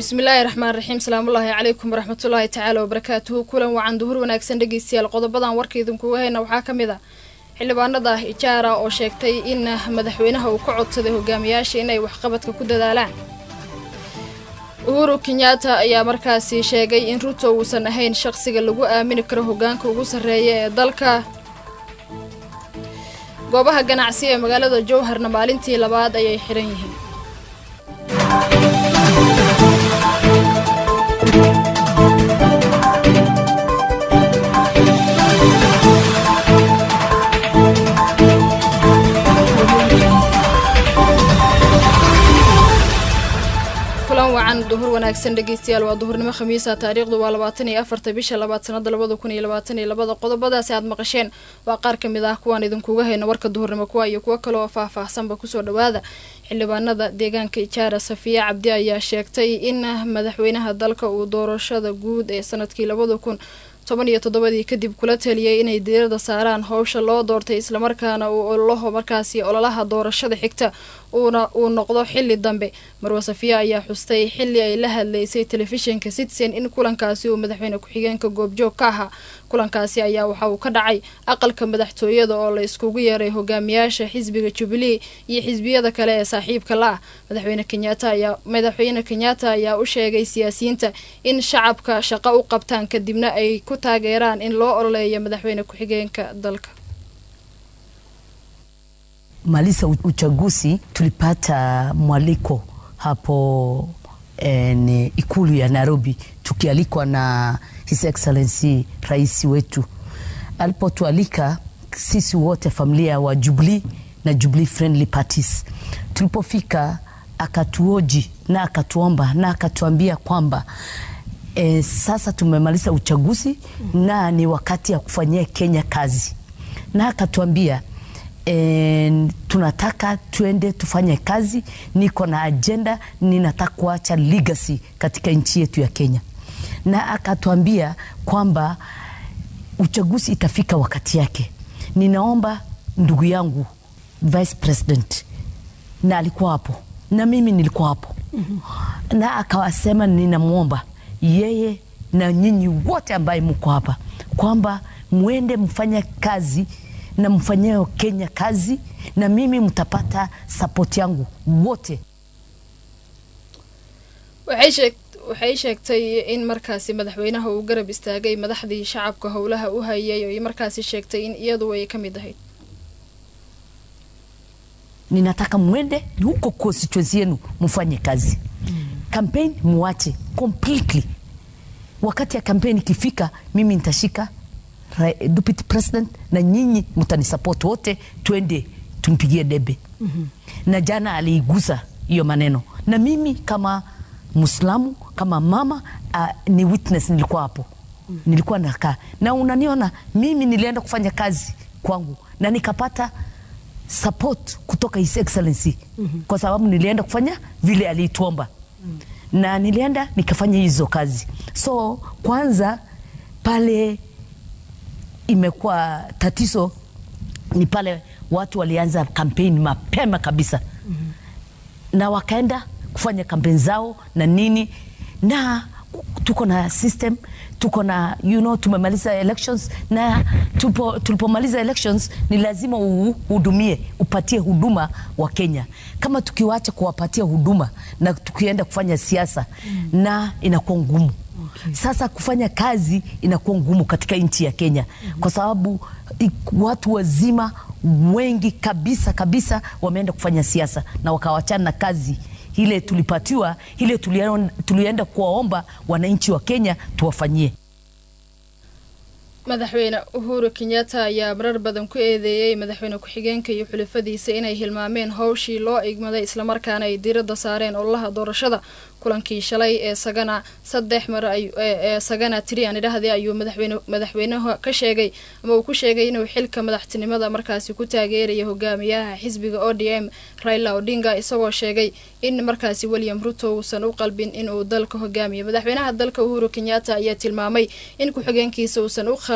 bismillaahi raxmaan raxiim salaamullaahi calaykum waraxmatullaahi tacaala wabarakaatuhu kulan wacan duhur wanaagsan dhegeystayaal qodobadan warka idinkuga hayna waxaa ka mid ah xildhibaanada ijaara oo sheegtay in madaxweynaha uu ka codsaday hogaamiyaasha inay waxqabadka ku dadaalaan uhuru kenyaata ayaa markaasi sheegay in ruto uusan ahayn shaqsiga lagu aamini karo hogaanka ugu sarreeya ee dalka goobaha ganacsi ee magaalada jowharna maalintii labaad ayay xihan yihiin kulan wacan duhur wanaagsan dhegeystayaal waa duhurnimo khamiisa taariikhdu waa labaatan iyo afarta bisha labaad sanada labada kun iyo labaatan iyo labada qodobadaasi aad maqasheen waa qaar ka mid ah kuwaan idinkuga hayna warka duhurnimo kuwa iyo kuwo kale oo faah-faahsanba kusoo dhawaada xildhibaanada deegaanka ijaara safiya cabdi ayaa sheegtay in madaxweynaha dalka uu doorashada guud ee sanadkii labada kun toban iyo toddobadii kadib kula taliyay inay diirada saaraan howsha loo doortay islamarkaana uu ololaho markaasi ololaha doorashada xigta uuna uu noqdo xili dambe marwa safiya ayaa xustay xili ay la hadlaysay telefishinka citizen in kulankaasi uu madaxweyne ku-xigeenka goobjoog ka ahaa kulankaasi ayaa waxa uu ka dhacay aqalka madaxtooyada oo la iskugu yeeray hogaamiyaasha xisbiga jubilee iyo xisbiyada kale ee saaxiibka la ah madaxweyne kenyaata ayaa madaxweyne kenyaata ayaa u sheegay siyaasiyiinta in shacabka shaqo u qabtaan kadibna ay ku taageeraan in loo ololeeyo madaxweyne ku-xigeenka dalka maliza uchaguzi tulipata mwaliko hapo en, ikulu ya Nairobi tukialikwa na His Excellency rais wetu. Alipotualika sisi wote familia wa Jubilee na Jubilee Friendly Parties, tulipofika akatuoji na akatuomba na akatuambia kwamba e, sasa tumemaliza uchaguzi na ni wakati ya kufanyia Kenya kazi, na akatuambia E, tunataka tuende tufanye kazi. Niko na ajenda, ninataka kuacha legacy katika nchi yetu ya Kenya, na akatuambia kwamba uchaguzi itafika wakati yake. Ninaomba ndugu yangu vice president, na alikuwa hapo na mimi nilikuwa hapo mm -hmm. na akawasema ninamwomba yeye na nyinyi wote ambaye mko hapa kwamba mwende mfanye kazi na mfanyeo Kenya kazi na mimi mtapata support yangu wote. waxay sheegtay in markaasi madaxweynaha uu garab istaagay madaxdii shacabka howlaha u hayay oo markaasi sheegtay in iyadu ay ka mid ahayd ninataka mwende huko constituency yenu mfanye kazi mm. Campaign muache completely. Wakati ya campaign ikifika, mimi nitashika deputy president na nyinyi mtanisupport wote, twende tumpigie debe mm -hmm. Na jana aliigusa hiyo maneno, na mimi kama Muislamu kama mama uh, ni witness, nilikuwa hapo mm -hmm. Nilikuwa nakaa na unaniona mimi, nilienda kufanya kazi kwangu na nikapata support kutoka His Excellency mm -hmm. Kwa sababu nilienda kufanya vile alituomba mm -hmm. Na nilienda nikafanya hizo kazi, so kwanza pale imekuwa tatizo ni pale watu walianza kampeni mapema kabisa mm -hmm. na wakaenda kufanya kampeni zao na nini, na tuko na system, tuko na you know, tumemaliza elections na tupo, tulipomaliza elections ni lazima uhudumie, upatie huduma wa Kenya. Kama tukiwacha kuwapatia huduma na tukienda kufanya siasa mm -hmm. na inakuwa ngumu Okay. Sasa kufanya kazi inakuwa ngumu katika nchi ya Kenya mm -hmm. Kwa sababu watu wazima wengi kabisa kabisa wameenda kufanya siasa na wakawachana na kazi ile tulipatiwa, ile tulienda kuwaomba wananchi wa Kenya tuwafanyie. madaxweyne uhuru kenyatta ayaa marar badan ku eedeeyey madaxweyne ku-xigeenka iyo xulafadiisa inay hilmaameen howshii loo igmaday islamarkaana ay diiradda saareen ololaha doorashada kulankii shalay ee sagana saddex mar ee sagana tiri aan idhahdee ayuu madaxweyne madaxweynaha ka sheegay ama uu ku sheegay inuu xilka madaxtinimada markaasi ku taageeraya hogaamiyaha xisbiga o d m raila odinga isagoo sheegay in markaasi william ruto uusan u qalbin inuu dalka hogaamiyo madaxweynaha dalka uhuru kenyatta ayaa tilmaamay in ku-xigeenkiisa uusan u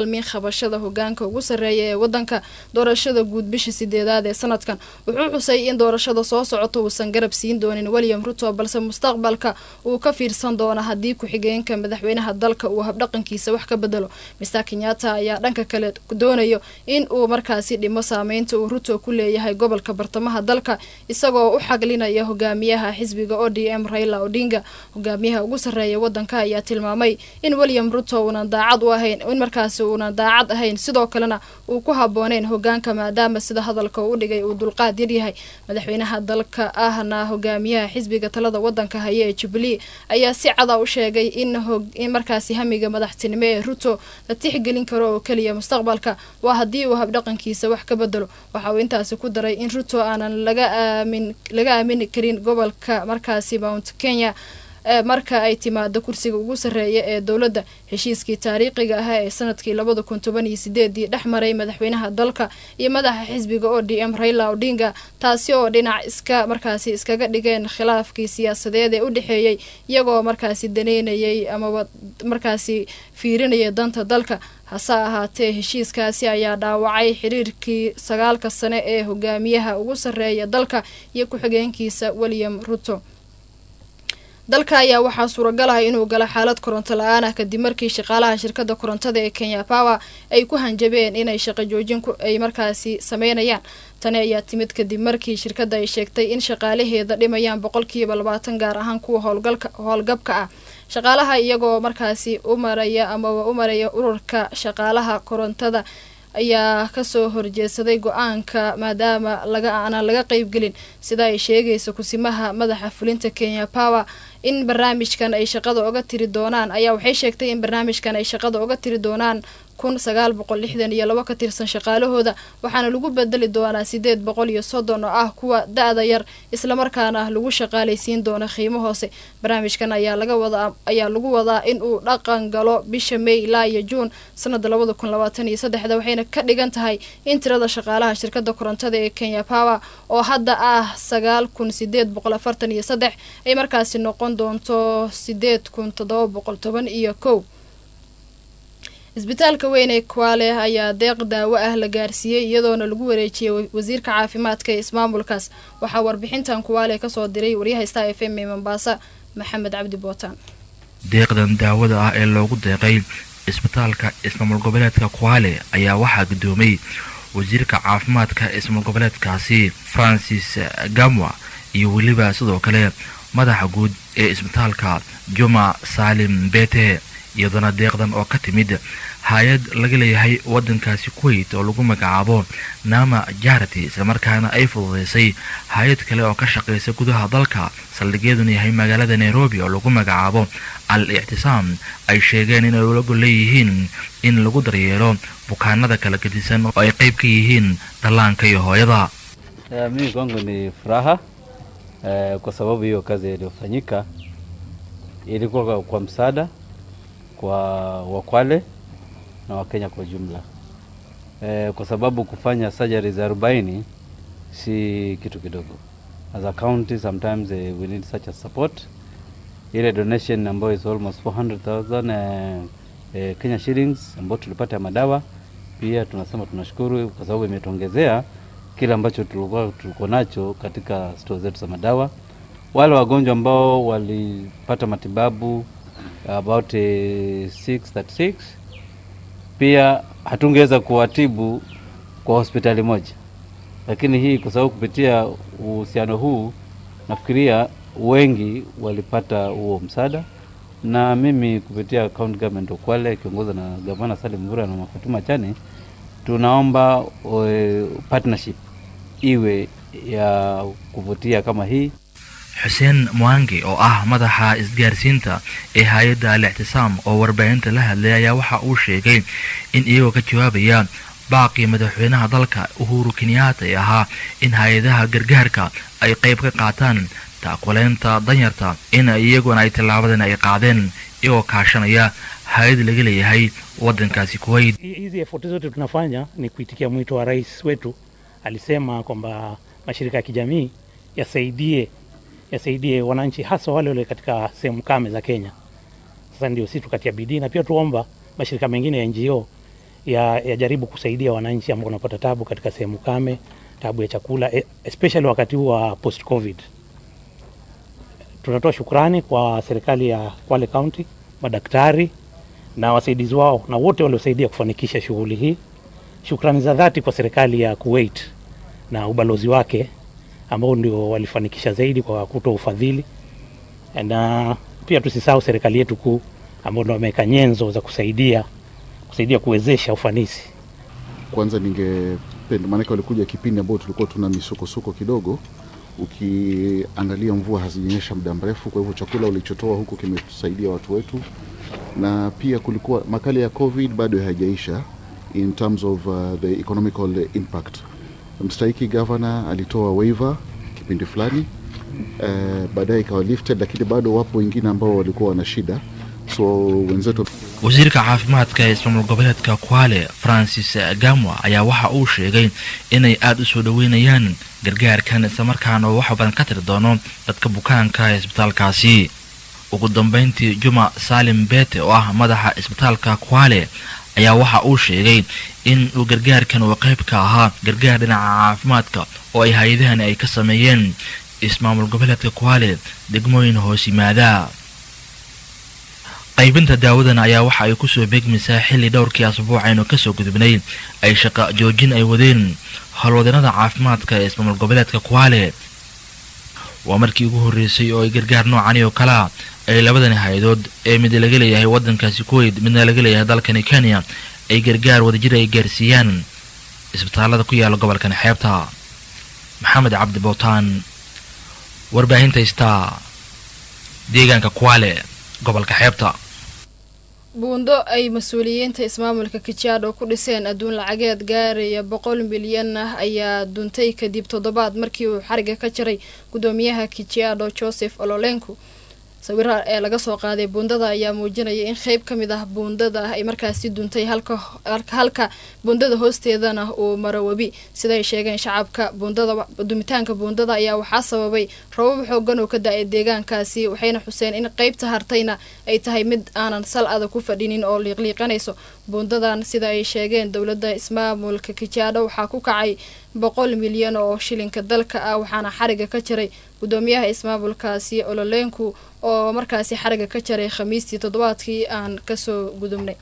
qalmin qabashada hogaanka ugu sarreeya ee wadanka doorashada guud bisha sideedaad ee sanadkan wuxuu xusay in doorashada soo socota uusan garab siin doonin william ruto balse mustaqbalka uu ka fiirsan doono haddii ku-xigeenka madaxweynaha dalka uu habdhaqankiisa wax ka bedelo mister kenyatta ayaa dhanka kale doonayo in uu markaasi dhimo saameynta uu ruto ku leeyahay gobolka bartamaha dalka isagoo u xaglinaya hogaamiyaha xisbiga o d m raila odinga hogaamiyaha ugu sarreeya wadanka ayaa tilmaamay in william ruto uunan daacad u ahayn in markaasi uunan daacad ahayn sidoo kalena uu ku habooneyn hogaanka maadaama sida hadalka u dhigay uu dulqaad yaryahay madaxweynaha dalka ahna hogaamiyaha xisbiga talada wadanka haya ee jubilee ayaa si cada u sheegay in in markaasi hamiga madaxtinimo ee ruto la tixgelin karo oo keliya mustaqbalka waa haddii uu habdhaqankiisa wax ka bedelo waxa uu intaasi ku daray in ruto aanan laga aamin laga aamini karin gobolka markaasi mount kenya marka ay timaado kursiga ugu sarreeya ee dowladda heshiiskii taariikhiga ahaa ee sanadkii labada kun toban iyo sideedii dhex maray madaxweynaha dalka iyo madaxa xisbiga o d m raila odinga taasi oo dhinac iska markaasi iskaga dhigeen khilaafkii siyaasadeed ee u dhexeeyey iyagoo markaasi daneynayay amaba markaasi fiirinaya danta dalka hase ahaatee heshiiskaasi ayaa dhaawacay xiriirkii sagaalka sane ee hogaamiyaha ugu sarreeya dalka iyo ku-xigeenkiisa william ruto dalka ayaa waxaa suuragal ah inuu galo xaalad koronto la-aan ah kadib markii shaqaalaha shirkada korontada ee kenya power ay ku hanjabeen inay shaqo joojin ay markaasi sameynayaan tani ayaa timid kadib markii shirkadda ay sheegtay in shaqaalaheeda dhimayaan boqolkiiba labaatan gaar ahaan kuwa howlgalka howlgabka ah shaqaalaha iyagoo markaasi u maraya amaba u maraya ururka shaqaalaha korontada ayaa kasoo horjeedsaday go-aanka maadaama laga aanan laga qeybgelin sida ay sheegaysa kusimaha madaxa fulinta kenya power in barnaamijkan ay shaqada oga tiri doonaan ayaa waxay sheegtay in barnaamijkan ay shaqada oga tiri doonaan kun sagaal boqol lixdan iyo labo ka tirsan shaqaalahooda waxaana lagu bedeli doonaa sideed boqol iyo soddon oo ah kuwa da-da yar islamarkaana lagu shaqaalaysiin doono qiimo hoose barnaamijkan ayaa laga wadaa ayaa lagu wadaa in uu dhaqan galo bisha may ilaa iyo juun sanada labada kun labaatan iyo saddexda waxayna ka dhigan tahay in tirada shaqaalaha shirkada korontada ee kenya power oo hadda ah sagaal kun sideed boqol afartan iyo saddex ay markaasi noqon doonto sideed kun toddoba boqol toban iyo kow isbitaalka weyn ee kwale ayaa deeq daawo ah la gaarsiiyey iyadoona lagu wareejiyey wasiirka caafimaadka ee ismaamulkaas waxaa warbixintan kuwaale kasoo diray waryaha star f m ee mombaasa maxamed cabdi bootaan deeqdan daawada ah ee loogu deeqay isbitaalka ismaamul goboleedka kwale ayaa waxaa gudoomay wasiirka caafimaadka ismaamul goboleedkaasi francis gamwa iyo weliba sidoo kale madaxa guud ee isbitaalka juma saalim bete iyadoona deeqdan oo ka timid hay-ad laga leeyahay waddankaasi kuwait oo lagu magacaabo nama jarity islamarkaana ay fududeysay hay-ad kale oo ka shaqaysa gudaha dalka saldhigyaduna yahay magaalada nairobi oo lagu magacaabo al ictisaam ay sheegeen inay ulago leeyihiin in lagu daryeelo bukaanada kala gedisan oo ay qayb ka yihiin dhallaanka iyo hooyada mimi kwangu ni furaha eh, kwa sababu hiyo kazi iliyofanyika ilikuwa kwa, kwa msaada kwa Wakwale na Wakenya kwa jumla e, kwa sababu kufanya surgery za arobaini si kitu kidogo. As a county sometimes eh, we need such a support. Ile donation ambayo is almost 400,000 eh, eh, Kenya shillings ambayo tulipata ya madawa, pia tunasema tunashukuru kwa sababu imetuongezea kile ambacho tulikuwa tuliko nacho katika store zetu za madawa. Wale wagonjwa ambao walipata matibabu about eh, 636 pia hatungeweza kuwatibu kwa hospitali moja, lakini hii kwa sababu kupitia uhusiano huu nafikiria wengi walipata huo msaada, na mimi kupitia county government of Kwale ikiongozwa na gavana Salim Mvura na Fatuma Chane, tunaomba uh, partnership iwe ya kuvutia kama hii xuseen mwangi oo ah madaxa isgaarsiinta ee hay-adda al ictisaam oo warbaahinta la hadlay ayaa waxa uu sheegay in iyagoo ka jawaabaya baaqii madaxweynaha dalka uhuru kenyaata ee ahaa in hay-adaha gargaarka ay qayb ka qaataan taakuleynta danyarta in iyaguna ay tillaabadan ay qaadeen iyagoo kaashanaya hay-ad laga leeyahay waddankaasi kuwait hizi efoti zote tunafanya ni kuitikia mwito wa rais wetu. Alisema kwamba mashirika ya kijamii yasaidie yasaidie wananchi hasa wale wale katika sehemu kame za Kenya. Sasa ndio sisi tukatia bidii na pia tuomba mashirika mengine ya NGO ya, yajaribu kusaidia wananchi ambao wanapata tabu katika sehemu kame, tabu ya chakula, e- especially wakati huu wa post covid. Tunatoa shukrani kwa serikali ya Kwale County, madaktari na wasaidizi wao na wote waliosaidia kufanikisha shughuli hii. Shukrani za dhati kwa serikali ya Kuwait na ubalozi wake ambao ndio walifanikisha zaidi kwa kutoa ufadhili, na pia tusisahau serikali yetu kuu ambao ndio wameweka nyenzo za kusaidia kusaidia kuwezesha ufanisi. Kwanza ningependa, maanake walikuja kipindi ambao tulikuwa tuna misukosuko kidogo, ukiangalia mvua hazijanyesha muda mrefu, kwa hivyo chakula ulichotoa huko kimetusaidia watu wetu, na pia kulikuwa makali ya COVID bado haijaisha in terms of uh, the economical impact. Mstahiki governor alitoa waiver kipindi fulani uh, baadaye ikawa lifted, lakini bado wapo wengine ambao walikuwa wana shida, so wenzetu wasiirka caafimaadka ee ismaamul goboleedka kwale francis gamwa ayaa waxa uu sheegay inay aada u soo dhoweynayaan gargaarkan islamarkaana uu wax badan ka tiri doono dadka bukaanka ee isbitaalkaasi ugu dambeyntii juma salim bete oo ah madaxa isbitaalka kwale ayaa waxa uu sheegay in uu gargaarkan uu qayb ka ahaa gargaar dhinaca caafimaadka oo ay hay-adahani ay ka sameeyeen ismaamul goboleedka kwale degmooyin hoos yimaada qaybinta daawadan ayaa waxa ay kusoo beegmaysaa xilli dhowrkii asbuuc aynu kasoo gudubnay ay shaqa joojin ay wadeen howlwadeennada caafimaadka ee ismaamul goboleedka kwale waa markii ugu horreysay oo ay gargaar noocani oo kalea ay labadani hay-adood ee mid laga leeyahay waddankaasi kuwait midna laga leeyahay dalkani kenya ay gargaar wadajir ay gaarsiiyaan isbitaalada ku yaala gobolkan xeebta maxamed cabdi bootaan warbaahinta star deegaanka kwale gobolka xeebta buundo ay mas-uuliyiinta ismaamulka kijaadho ku dhiseen adduun lacageed gaaraya boqol milyan ah ayaa duntay kadib toddobaad markii uu xariga ka jaray guddoomiyaha kijaadho joseph ololenku sawira ee laga soo qaaday buundada ayaa muujinaya in qeyb ka mid ah buundada ay markaasi duntay halka halka buundada hoosteedana uu maro webi siday sheegeen shacabka buundada dumitaanka buundada ayaa waxaa sababay rabab xoogan oo ka da-ay deegaankaasi waxayna xuseen in qeybta hartayna ay tahay mid aanan sal adag ku fadhinin oo liiqliiqanayso buundadan sida ay sheegeen dowladda ismaamulka kijaadho waxaa ku kacay boqol milyan oo shilinka dalka ah waxaana xariga ka jaray guddoomiyaha ismaamulkaasi ololeenku oo markaasi xariga ka jaray khamiistii toddobaadkii aan kasoo gudubnay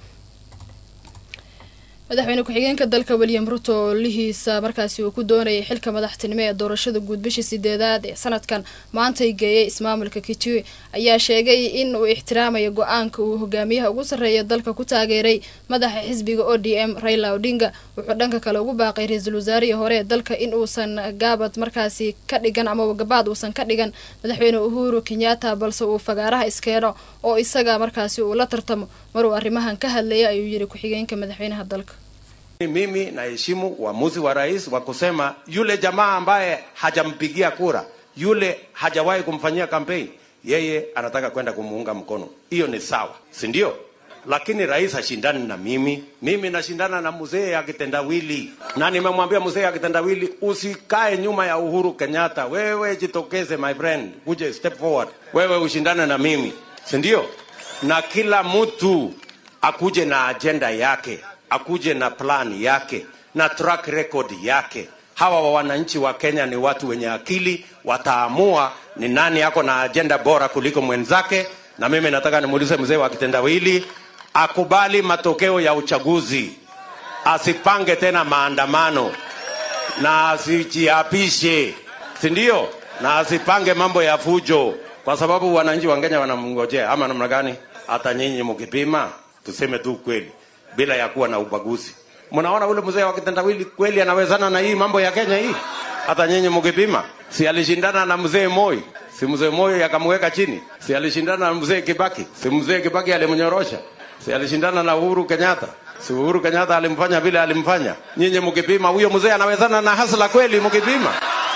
madaxweyne ku-xigeenka dalka william ruto oo lihiisa markaasi uu ku doonayay xilka madaxtinimo ee doorashada guud bishii sideedaad ee sanadkan maantay geeyay ismaamulka kitui ayaa sheegay in uu ixtiraamayo go-aanka uu hogaamiyaha ugu sarreeya dalka ku taageeray madaxa xisbiga o d m raila odinga wuxuu dhanka kale ugu baaqay ra-iisul wasaarihii hore ee dalka in uusan gaabad markaasi ka dhigan ama gabaad uusan ka dhigan madaxweyne uhuru kenyatta balse uu fagaaraha iskeeno oo isaga markaasi uu la tartamo maruu arrimahan ka hadlaya ayuu yiri ku-xigeenka madaxweynaha dalka Mimi naheshimu uamuzi wa rais wa kusema yule jamaa ambaye hajampigia kura, yule hajawahi kumfanyia kampeni, yeye anataka kwenda kumuunga mkono. Hiyo ni sawa, si ndio? Lakini rais hashindani na mimi, mimi nashindana na mzee ya kitendawili, na nimemwambia mzee ya kitendawili, usikae nyuma ya Uhuru Kenyatta. Wewe jitokeze, my friend, kuje step forward, wewe ushindane na mimi, si ndio? Na kila mtu akuje na ajenda yake akuje na plan yake na track record yake. Hawa wananchi wa Kenya ni watu wenye akili, wataamua ni nani ako na ajenda bora kuliko mwenzake. Na mimi nataka nimuulize mzee wa kitendawili akubali matokeo ya uchaguzi, asipange tena maandamano na asijiapishe, si ndio? Na asipange mambo ya fujo, kwa sababu wananchi wa Kenya wanamngojea. Ama namna gani? Hata nyinyi mkipima, tuseme tu kweli bila ya kuwa na ubaguzi. Mnaona ule mzee wa kitendawili kweli anawezana na hii mambo ya Kenya hii? Hata nyinyi mkipima, si alishindana na mzee Moi? Si mzee Moi akamweka chini? Si alishindana na mzee Kibaki? Si mzee Kibaki alimnyorosha? Si alishindana na Uhuru Kenyatta? Si Uhuru Kenyatta alimfanya vile alimfanya? Nyinyi mkipima, huyo mzee anawezana na hasla kweli mkipima?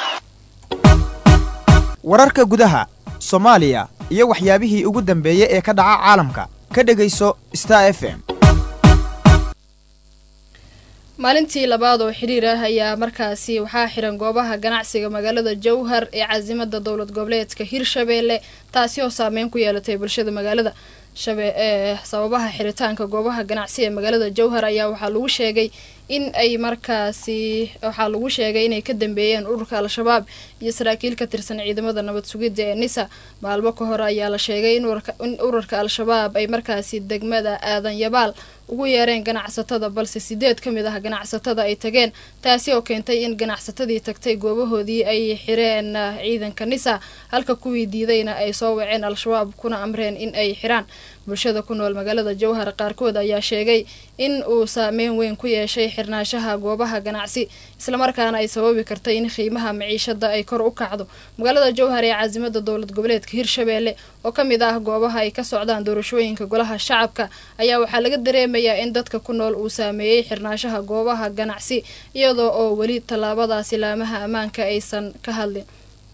wararka gudaha soomaaliya iyo waxyaabihii ugu dambeeyey ee ka dhaca caalamka ka dhegayso star f m maalintii labaad oo xiriir ah ayaa markaasi waxaa xiran goobaha ganacsiga magaalada jowhar ee caasimada dowlad goboleedka hirshabeelle taasi oo saameyn ku yeelatay bulshada magaalada shabe ee sababaha xiritaanka goobaha ganacsi ee magaalada jowhar ayaa waxaa lagu sheegay in ay markaasi waxaa lagu sheegay inay ka dambeeyeen ururka al-shabaab iyo saraakiil ka tirsan ciidamada nabad sugidda ee nisa maalmo ka hor ayaa la sheegay in ururka al-shabaab ay markaasi degmada aadan yabaal ugu yeereen ganacsatada balse sideed ka mid ah ganacsatada ay tageen taasi oo keentay in ganacsatadii tagtay goobahoodii ay xireen ciidanka nisa halka kuwii diidayna ay soo waceen al-shabaab kuna amreen in ay xiraan bulshada ku nool magaalada jowhar qaarkood ayaa sheegay in uu saameyn weyn ku yeeshay xirnaanshaha goobaha ganacsi islamarkaana ay sababi kartay in qiimaha maciishada ay kor u kacdo magaalada jowhar ee caasimada dowlad goboleedka hirshabeelle oo ka mid ah goobaha ay ka socdaan doorashooyinka golaha shacabka ayaa waxaa laga dareemayaa in dadka ku nool uu saameeyey xirnaanshaha goobaha ganacsi iyadoo oo weli tallaabadaasi laamaha ammaanka aysan ka hadlin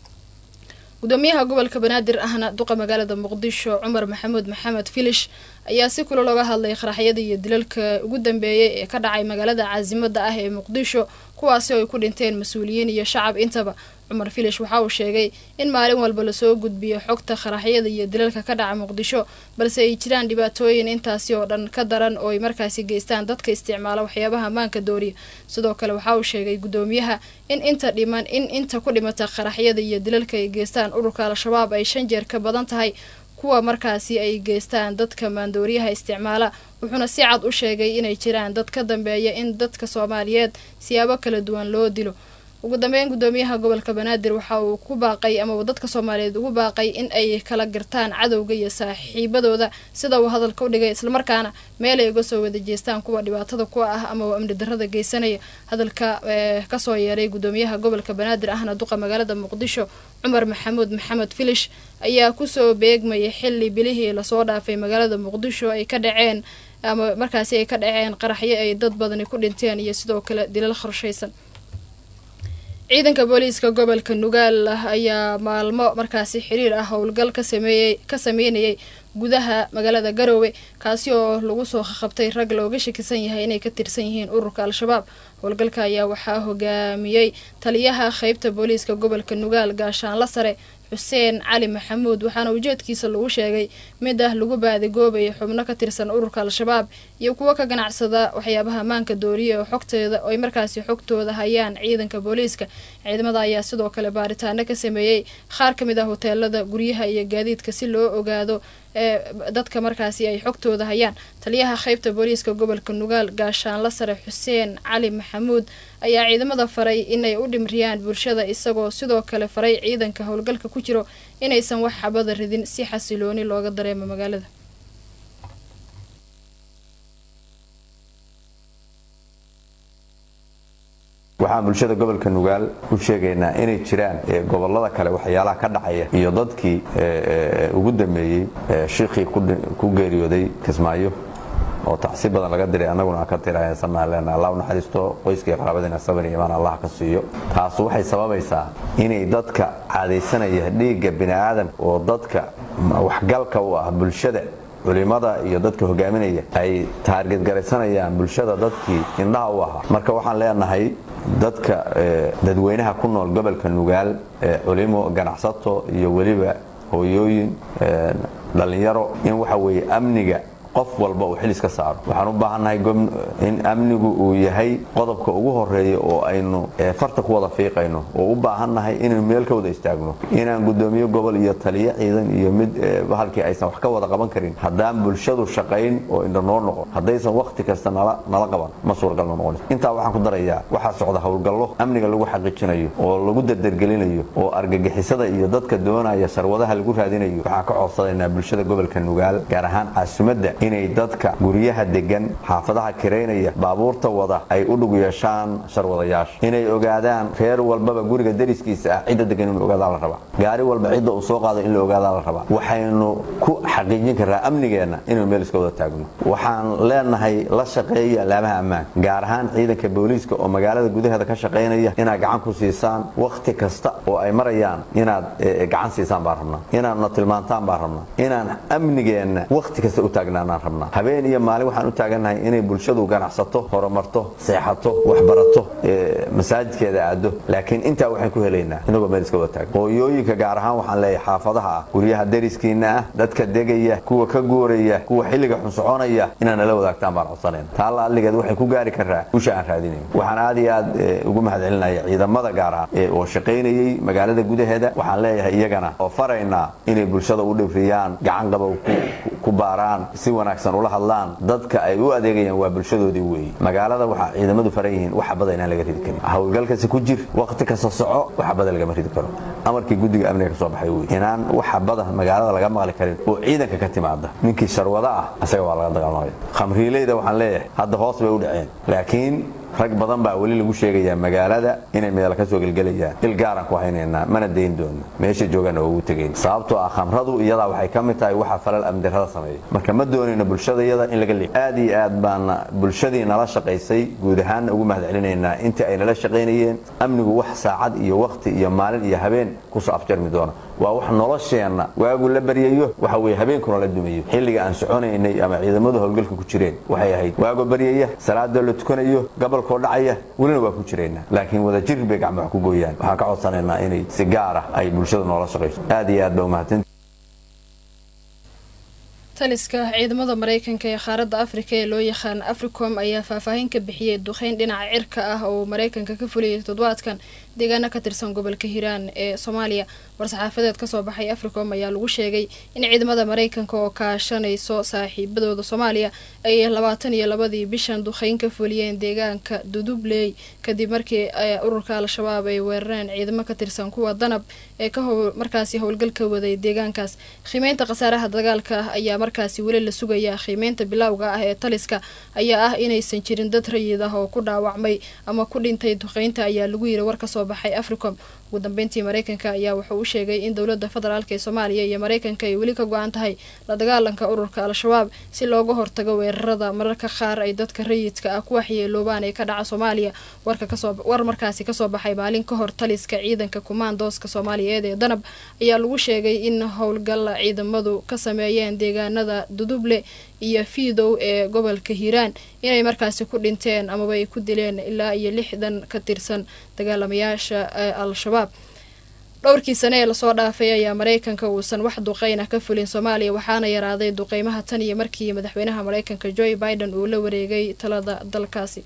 gudoomiyaha gobolka banaadir ahna duqa magaalada muqdisho cumar maxamuud maxamed filish ayaa si kula looga hadlay qaraxyada iyo dilalka ugu dambeeyay ee ka dhacay magaalada caasimada ah ee muqdisho kuwaasi oo ay ku dhinteen mas-uuliyiin iyo shacab intaba cumar filish waxa uu sheegay in maalin walba lasoo gudbiyo xogta qaraxyada iyo dilalka ka dhaca muqdisho balse ay jiraan dhibaatooyin intaasi oo dhan ka daran oo ay markaasi geystaan dadka isticmaala waxyaabaha maanka dooriya sidoo kale waxa uu sheegay gudoomiyaha in inta dhiman in inta ku dhimata qaraxyada iyo dilalka ay geystaan ururka al-shabaab ay shan jeer ka badan tahay kuwa markaasi ay geystaan dadka maandooriyaha isticmaala wuxuuna si cad u sheegay inay jiraan dad ka dambeeya in dadka soomaaliyeed siyaabo kala duwan loo dilo ugu dambeyn gudoomiyaha gobolka banaadir waxa uu ku baaqay amaba dadka soomaaliyeed ugu baaqay in ay kala gartaan cadowga iyo saaxiibadooda sida uu hadalka u dhigay islamarkaana meel ay uga soo wada jeestaan kuwa dhibaatada ku ah amaba amni darrada geysanaya hadalka kasoo yeeray gudoomiyaha gobolka banaadir ahna duqa magaalada muqdisho cumar maxamuud maxamed filish ayaa kusoo beegmayay xili bilihii lasoo dhaafay magaalada muqdisho ay ka dhaceen ama markaasi ay ka dhaceen qaraxyo ay dad badani ku dhinteen iyo sidoo kale dilal qorshaysan ciidanka booliiska gobolka nugaal ayaa maalmo markaasi xiriir ah howlgal ka sameeyey ka sameynayay gudaha magaalada garoowe kaasi oo lagu soo qabtay rag looga shakisan yahay inay ka tirsan yihiin ururka al-shabaab howlgalka ayaa waxaa hogaamiyey taliyaha qeybta booliiska gobolka nugaal gaashaanla sare xuseen cali maxamuud waxaana ujeedkiisa lagu sheegay mid ah lagu baadigoobayay xubno ka tirsan ururka al-shabaab iyo kuwo ka ganacsada waxyaabaha maanka dooriya oo xogteeda ay markaasi xogtooda hayaan ciidanka booliiska ciidamada ayaa sidoo kale baaritaano ka sameeyey qaar ka mid ah hoteelada guryaha iyo gaadiidka si loo ogaado ee dadka markaasi ay xogtooda hayaan taliyaha qeybta booliiska gobolka nugaal gaashaanla sare xuseen cali maxamuud ayaa ciidamada faray inay u dhimriyaan bulshada isagoo sidoo kale faray ciidanka howlgalka ku jiro inaysan wax xabada ridin si xasilooni looga dareemo magaalada waxaan bulshada gobolka nugaal u sheegaynaa inay jiraan gobolada kale waxyaalaha ka dhacaya iyo dadkii ugu dambeeyey shiikhii ku geeriyooday kismaayo oo tacsi badan laga diray annaguna aan ka tirsanaa leenaha allah u naxariisto qoyskii qaraabadiina sabar iyo imaan allah ka siiyo taas waxay sababaysaa inay dadka caadaysanaya dhiigga bini aadam oo dadka waxgalka u ah bulshada culimada iyo dadka hogaaminaya ay taargetgaraysanayaan bulshada dadkii indhaha u ahaa marka waxaan leenahay dadka dadweynaha ku nool gobolka nugaal culimo ganacsato iyo weliba hooyooyin dhallinyaro in waxa weeye amniga qof walba uu xilis ka saaro waxaan u baahannahay in amnigu uu yahay qodobka ugu horeeya oo aynu farta ku wada fiiqayno oo u baahannahay inaynu meel ka wada istaagno inaan gudoomiye gobol iyo taliyo ciidan iyo mid halkii aysan wax ka wada qaban karin haddaan bulshadu shaqayn oo indha noo noqon haddaysan wakhti kasta nala qaban ma suuragal ma noqonays intaa waxaan ku darayaa waxaa socda howlgallo amniga lagu xaqiijinayo oo lagu dardargelinayo oo argagixisada iyo dadka doonaya sarwadaha lagu raadinayo waxaan ka codsadaynaa bulshada gobolka nugaal gaar ahaan caasimadda inay dadka guryaha degan xaafadaha kiraynaya baabuurta wada ay u dhug yeeshaan sharwadayaasha inay ogaadaan reer walbaba guriga dariskiisa ah cidda degan inuu ogaadaa la rabaa gaari walba cidda uu soo qaado in la ogaadaa la rabaa waxaynu ku xaqiijin karraa amnigeenna inaynu meel iska wada taagno waxaan leenahay la shaqeeya alaamaha ammaan gaar ahaan ciidanka booliiska oo magaalada gudaheeda ka shaqaynaya inaad gacan ku siisaan wakhti kasta oo ay marayaan inaad gacan siisaan baan rabnaa inaadna tilmaantaan baan rabnaa inaan amnigeenna wakhti kasta u taagnaan doonaan rabnaa habeen iyo maalin waxaan u taagannahay inay bulshadu ganacsato horumarto seexato waxbarato masaajidkeeda aado laakiin intaa waxaan ku helaynaa inagoo meel iska wada taagan hooyooyinka gaar ahaan waxaan leeyahay xaafadaha ah guryaha dariskiina ah dadka degaya kuwa ka guuraya kuwa xilliga xun soconaya inaad nala wadaagtaan baan codsanayna taalla adligeed waxay ku gaari karaa guusha aan raadinayn waxaan aad iyo aad ugu mahadcelinaya ciidamada gaar ahaan oo shaqaynayay magaalada gudaheeda waxaan leeyahay iyagana oo faraynaa inay bulshada u dhibriyaan gacan qabow ku baaraan si wanaagsan ula hadlaan dadka ay u adeegayaan waa bulshadoodii weeye magaalada waxaa ciidamadu faran yihiin wax bada inaan laga ridi karin howlgalkasi ku jir waqti kasta soco wax bada lagama ridi karo amarkii guddiga amniga ka soo baxay wey inaan waxa bada magaalada laga maqli karin oo ciidanka ka timaada ninkii sharwada ah isaga waa laga dagaalamaya khamriileyda waxaan leeyahay hadda hoos bay u dhaceen laakiin rag badan baa weli lagu sheegayaa magaalada inay meel ka soo gelgelayaan il gaaraan ku haynaynaa mana dayn doono meesha joogaan oo ugu tegayn sababtoo ah khamradu iyadaa waxay ka mid tahay waxa falal amdirada sameeya marka ma doonayno bulshada iyada in laga leeyo aad iyo aad baana bulshadii nala shaqaysay guud ahaanna ugu mahadcelinaynaa intii ay nala shaqaynayeen amnigu wax saacad iyo waqti iyo maalin iyo habeen kusoo afjarmi doona waa wax nolosheenna waagu la baryayo waxa weye habeenkuna la dumayo xilliga aan soconaynay ama ciidamadu howlgalka ku jireen waxay ahayd waago baryaya salaadoo la tukanayo gobolkoo dhacaya welina waa ku jirayna laakiin wada jir bay gacmo wax ku gooyaan waxaan ka codsanaynaa inay si gaar ah ay bulshada noola shaqayso aad iyo aad ba umahadsan taliska ciidamada mareykanka ee qaaradda afrika ee loo yaqaan africom ayaa faahfaahin ka bixiyey duqeyn dhinaca cirka ah oo mareykanka ka fuliyay toddobaadkan deegaano ka tirsan gobolka hiiraan ee soomaaliya war-saxaafadeed kasoo baxay africom ayaa lagu sheegay in ciidamada mareykanka oo kaashanayso saaxiibadooda soomaaliya ay labaatan iyo labadii bishan duqeyn ka fuliyeen deegaanka dudubley kadib markii ururka al-shabaab ay weerareen ciidamo ka tirsan kuwa danab ee ka markaasi howlgalka waday deegaankaas qiimeynta khasaaraha dagaalka ayaa markaasi weli la sugayaa qiimeynta bilowga ah ee taliska ayaa ah inaysan jirin dad rayid ah oo ku dhaawacmay ama ku dhintay duqeynta ayaa lagu yiri war kasoo baxay africom ugu dambeyntii mareykanka ayaa wuxuu u sheegay in dowladda federaalk ee soomaaliya iyo mareykanka ay weli ka go-an tahay la dagaalanka ururka al-shabaab si looga hortago weerarada mararka qaar ay dadka rayidka ah ku waxyeeloobaan ee ka dhaca soomaaliya war markaasi kasoo baxay maalin ka hor taliska ciidanka kumaandooska soomaaliyeed ee danab ayaa lagu sheegay in howlgal ciidamadu ka sameeyeen deegaanada duduble iyo fiidow ee gobolka hiiraan inay markaasi ku dhinteen amaba ay ku dileen ilaa iyo lixdan ka tirsan dagaalamayaasha al-shabaab dhowrkii sane ee lasoo dhaafay ayaa mareykanka uusan wax duqeyn ah ka fulin soomaaliya waxaana yaraaday duqeymaha tan iyo markii madaxweynaha mareykanka joe biden uu la wareegay talada dalkaasi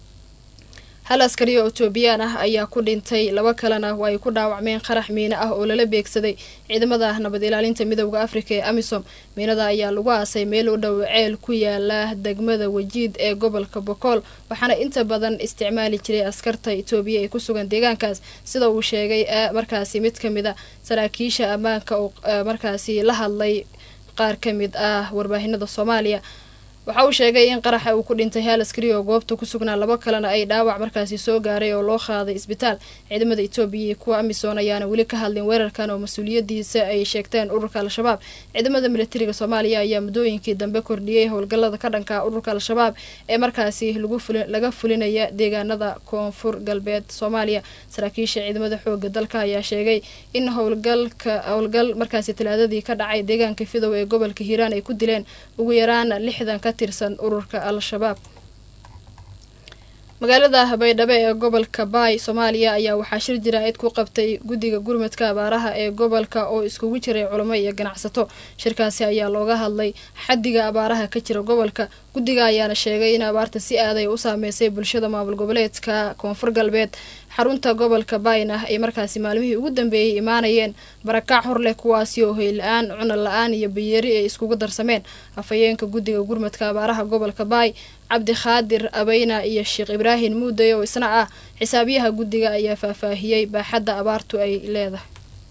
hal askari oo etoobiyaan ah ayaa ku dhintay laba kalena oo ay ku dhaawacmeen qarax miino ah oo lala beegsaday ciidamada nabad ilaalinta midooda afrika ee amisom miinada ayaa lagu aasay meel u dhow ceel ku yaala degmada wajiid ee gobolka bokool waxaana inta badan isticmaali jiray askarta etoobiya ee ku sugan deegaankaas sida uu sheegay markaasi mid ka mid a saraakiisha ammaanka oo markaasi la hadlay qaar ka mid ah warbaahinada soomaaliya waxa uu sheegay in qaraxa uu ku dhintay hal askari oo goobta ku sugnaa labo kalena ay dhaawac markaasi soo gaaray oo loo qaaday isbitaal ciidamada etoobiya iyo kuwa amisom ayaana weli ka hadlin weerarkan oo mas-uuliyadiisa ay sheegteen ururka al-shabaab ciidamada militariga soomaaliya ayaa muddooyinkii dambe kordhiyey howlgallada ka dhanka ururka al-shabaab ee markaasi laga fulinaya deegaanada koonfur galbeed soomaaliya saraakiisha ciidamada xooga dalka ayaa sheegay in howlgalka howlgal markaasi talaadadii ka dhacay deegaanka fidow ee gobolka hiiraan ay ku dileen ugu yaraan lixdan ka tirsan ururka al-shabaab magaalada baydhabo ee gobolka baay soomaaliya ayaa waxaa shir jaraa'id ku qabtay guddiga gurmadka abaaraha ee gobolka oo iskugu jiray culamo iyo ganacsato shirkaasi ayaa looga hadlay xaddiga abaaraha ka jira gobolka guddiga ayaana sheegay in abaarta si aaday u saameysay bulshada maamul goboleedka koonfur galbeed xarunta gobolka bayn ah ay markaasi maalmihii ugu dambeeyey imaanayeen barakac hor leh kuwaasi oo hoy la-aan cuna la-aan iyo bayeeri ay iskugu darsameen afhayeenka guddiga gurmadka abaaraha gobolka baay cabdikhaadir abeyna iyo sheekh ibraahim muuday oo isna ah xisaabiyaha guddiga ayaa faahfaahiyey baaxadda abaartu ay leedahay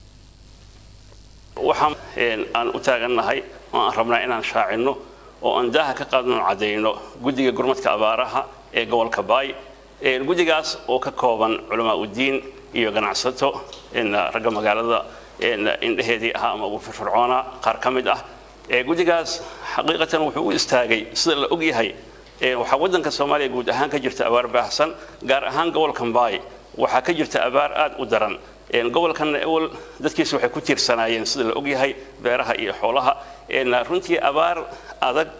waxaan aan u taagannahay oo aan rabnaa inaan shaacinno oo aan daaha ka qaadno cadayno guddiga gurmadka abaaraha ee gobolka baay guddigaas oo ka kooban culamaa udiin iyo ganacsato ragga magaalada indheheedii ahaa ama ugu firfircoona qaar ka mid ah guddigaas xaqiiqatan wuxuu u istaagay sida la ogyahay waxaa waddanka soomaaliya guud ahaan ka jirta abaar baahsan gaar ahaan gobolkan baay waxaa ka jirta abaar aad u daran gobolkanna ewel dadkiisa waxay ku tiirsanaayeen sida la ogyahay beeraha iyo xoolaha runtii abaar adag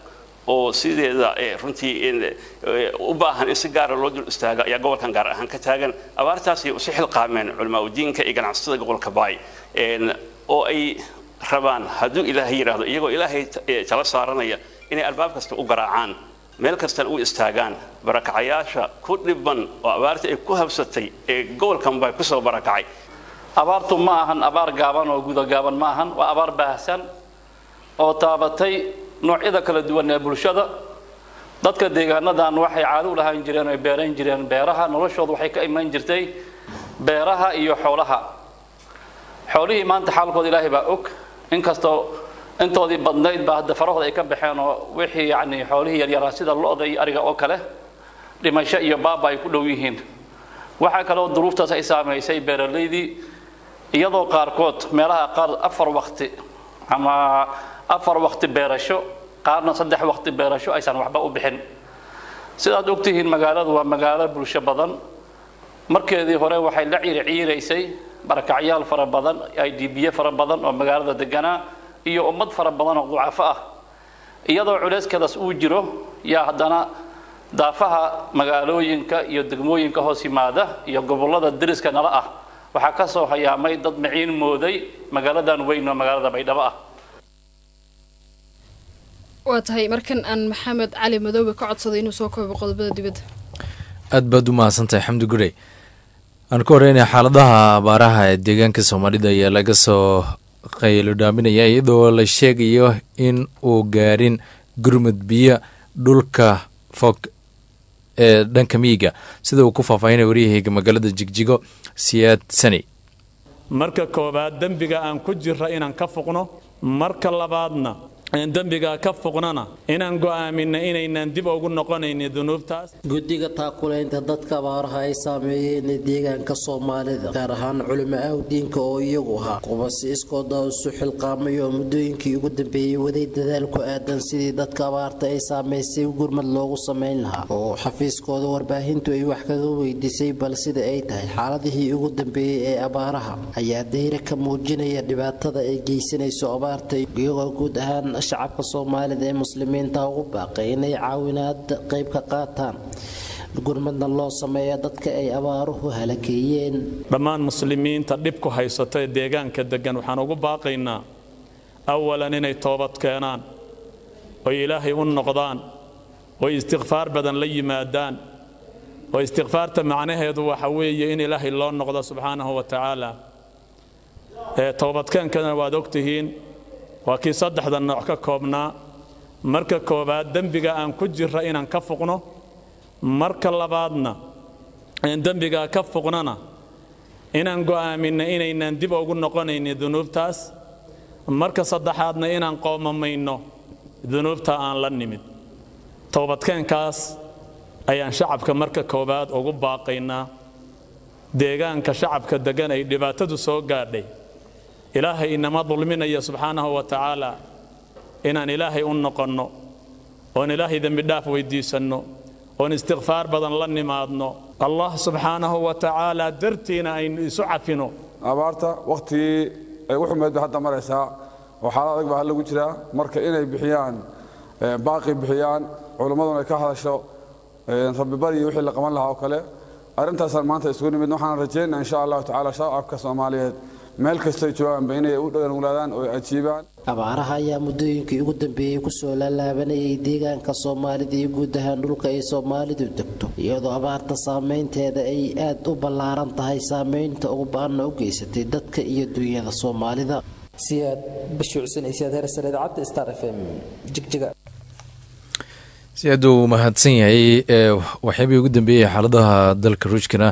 oo sideeda runtii u baahan in si gaara loo dul istaago ayaa gobolkan gaar ahaan ka taagan abaartaasay usi xilqaameen culamaa udiinka iyo ganacsatada gobolka baay oo ay rabaan hadduu ilaahay yidhaahdo iyagoo ilaahay tala saaranaya inay albaab kasta u garaacaan meel kastana u istaagaan barakacayaasha ku dhiban oo abaarta ay ku habsatay ee gobolkan baay kusoo barakacay abaartu ma ahan abaar gaaban oo gudagaaban ma ahan waa abaar baahsan oo taabatay noocyada kala duwan ee bulshada dadka deegaanadan waxay caado u lahaan jireen oy beeran jireen beeraha noloshooda waxay ka iman jirtay beeraha iyo xoolaha xoolihii maanta xaalkooda ilaahay baa og inkastoo intoodii badnayd baa hadda farahooda ay ka baxeen oo wixii yacni xoolihii yaryaraa sida lo-da iyo ariga oo kale dhimasho iyo baaba ay ku dhow yihiin waxaa kaloo duruuftaas ay saamaysay beeralaydii iyadoo qaarkood meelaha qaar afar waqti ama afar waqti beerasho qaarna saddex waqti beerasho aysan waxba u bixin sidaad ogtihiin magaaladu waa magaalo bulsho badan markeedii hore waxay la ciirciiraysay barakacyaal fara badan idbiye fara badan oo magaalada deganaa iyo ummad fara badan oo ducafo ah iyadoo culeyskeedaas uu jiro yaa haddana daafaha magaalooyinka iyo degmooyinka hoos yimaada iyo gobollada deriska nala ah waxaa ka soo hayaamay dad maciin mooday magaaladan weyn oo magaalada baydhabo ah waa tahay markan aan maxamed cali madoobe ka codsaday inuu soo koobo qodobada dibadda aad baad u mahadsantahay xamdi gurey aan ka horeynaya xaaladaha abaaraha ee deegaanka soomaalida ayaa laga soo qaylo dhaaminaya iyadoo la sheegayo in uu gaarin gurmud biyo dhulka fog ee dhanka miyiga sida uu ku faahfaahinaya waryahayga magaalada jigjigo siyaad sani marka koowaad dembiga aan ku jirra inaan ka foqno marka labaadna dembiga ka foqnana inaan go'aaminna inaynan dib ugu noqonaynin dunuubtaas guddiga taakulaynta dadka abaaraha ay saameeyeen ee deegaanka soomaalida gaar ahaan culimo awdiinka oo iyagu ahaa qubasi iskooda isu xilqaamay oo muddooyinkii ugu dambeeyey waday dadaal ku aadan sidii dadka abaarta ay saamaysay gurmad loogu samayn lahaa oo xafiiskooda warbaahintu ay wax kaga weydiisay bal sida ay tahay xaaladihii ugu dambeeyey ee abaaraha ayaa dayre ka muujinaya dhibaatada ay geysanayso abaarta iyagoo guud ahaan shacabka soomaalida ee muslimiinta ugu baaqay inay caawinaad qayb ka qaataan gurmadna loo sameeya dadka ay abaaruhu halakeeyeen dhammaan muslimiinta dhibku haysata ee deegaanka deggan waxaan ugu baaqaynaa awalan inay toobad keenaan oy ilaahay u noqdaan oy istikfaar badan la yimaadaan oo istikfaarta macnaheedu waxa weeye in ilaahay loo noqdo subxaanahu wa tacaala ee toobadkeenkana waad ogtihiin waa kii saddexda nooc ka koobnaa marka koowaad dembiga aan ku jirra inaan ka fuqno marka labaadna aan dembigaa ka fuqnona inaan go'aaminna inaynan dib ugu noqonaynin dunuubtaas marka saddexaadna inaan qoomamayno dunuubta aan la nimid toobadkeenkaas ayaan shacabka marka koowaad ugu baaqaynaa deegaanka shacabka deggan ay dhibaatadu soo gaadhay ilaahay inama dulminaya subxaanahu wa tacaala inaan ilaahay u noqonno oon ilaahay dembidhaaf weyddiisanno oon istikfaar badan la nimaadno allah subxaanahu wa tacaala dartiina aynu isu cafino abaarta wakhtigii ay u xumeed bay hadda maraysaa oo xaalad adag baa lagu jiraa marka inay bixiyaan baaqi bixiyaan culimmaduna ay ka hadasho rabbibariyo wixii la qaban lahaa oo kale arrintaasaan maanta isugu nimid waxaan rajaynaa insha allahu tacaala shacabka soomaaliyeed meel kastay joogaanba inay u dhowangulaadaan oo ay ajiibaan abaaraha ayaa muddooyinkii ugu dambeeyey kusoo laalaabanayay deegaanka soomaalida iyo guud ahaan dhulka ay soomaalidu degto iyadoo abaarta saameynteeda ay aad u ballaaran tahay saameynta ugu ba-anna u geysatay dadka iyo dunyada soomaalida siyaad bashuucsanaysiyaad hersare idaacadda star f m jigjiga si aad uu mahadsan yahay waxyaabihii ugu dambeeyey xaaladaha dalka ruushkana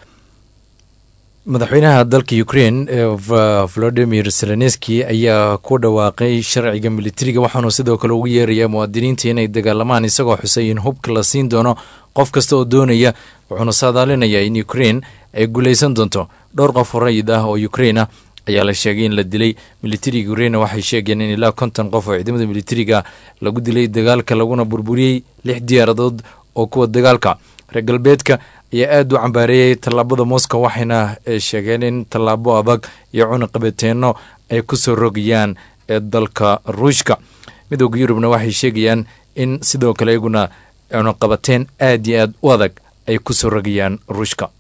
madaxweynaha dalka ukraine volodimir zelenski ayaa ku dhawaaqay sharciga militariga waxaanu sidoo kale ugu yeerayaa muwaadiniinta inay dagaalamaan isagoo xusay in hubka la siin doono qof kasta oo doonaya wuxuuna saadaalinayaa in ukraine ay guuleysan doonto dhowr qof rayid ah oo ukraine ah ayaa la sheegay in la dilay militariga ukraine waxay sheegeen in ilaa konton qof oo ciidamada militariga lagu dilay dagaalka laguna burburiyey lix diyaaradood oo kuwa dagaalka reer galbeedka ayaa aada u cambaareeyay tallaabada moscow waxayna sheegeen in tallaabo adag iyo cunaqabateenno ay ku soo rogayaan ee dalka ruushka midooda yurubna waxay sheegayaan in sidoo kale iyaguna cunaqabateen aad iyo aad u adag ay ku soo rogayaan ruushka